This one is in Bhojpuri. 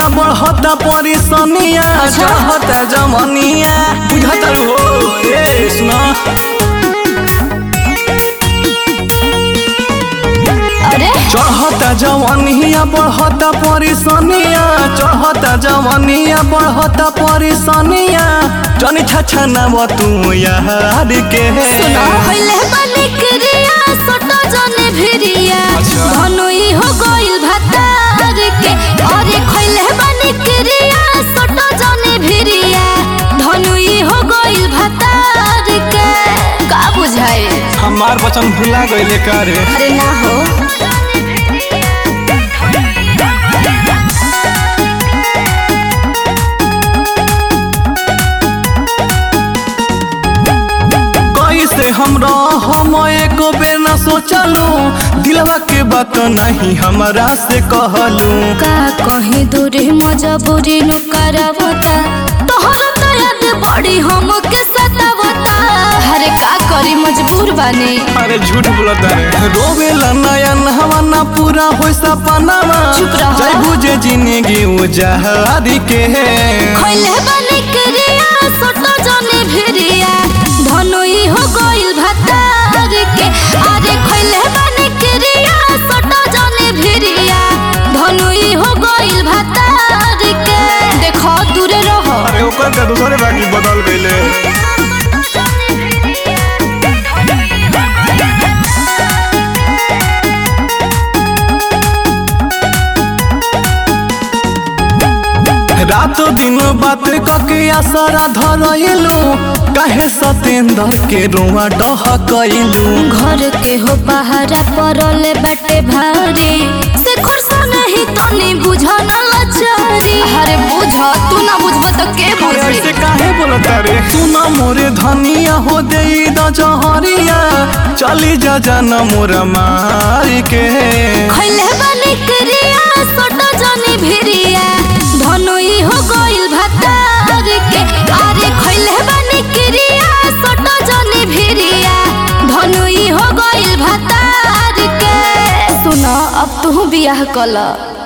बढ़ता परेशानिया चढ़ता जमनिया बुझता हो ए सुना अरे चढ़ता जवनिया बढ़ता परेशानिया चढ़ता जवनिया बढ़ता परेशानिया जनी छछा नाम तू यार के सुनो होइले बानी क्रिया सोटो जने भिरिया अच्छा। धनुई हो गइल भातार के अरे खोइले बानी क्रिया सोटो जने भिरिया धनुई हो गइल भातार के का बुझाए हमार वचन भुला गइले करे अरे ना हो कैसे हमरा हम एको बेर न सोचलू दिलवा के बात नहीं हमरा से कहलू का कहीं दूरी मजबूरी नु करवता तोहर तो याद बड़ी हमके सतावता अरे का करी मजबूर बानी अरे झूठ बोलता रे रोवेला नयन हवाना पूरा होई सपनावा चुप रहो। जय बुझे जिंदगी उजारी के खैले बानी क्रिया सोटो जने भिरिया धनुई हो गइल भातार के अरे खैले बानी क्रिया सोटो जने भिरिया धनुई हो गइल भातार के देखो दूरे रहो अरे ओकर का दूसरे बाकी बदल गइले रातो दिन बात कके असरा धरइलू काहे सतेंद्र के रुआ डह कइलू घर के हो पहाड़ा परले बाटे भारी से खुरसा नहीं तनी बुझा न लाचारी अरे बुझ तू ना बुझब तो के अरे ऐसे बुझी काहे बोलता रे सुना मोरे धनिया हो दे द जहरिया चली जा जाना मोरा मार के खैले बानी क्रिया सोटो जनी भिरिया धनुई हो गइल भातार के अरे खैले बानी क्रिया सोटो जनी भिरिया धनुई हो गइल भातार के सुनो अब तू बियाह कला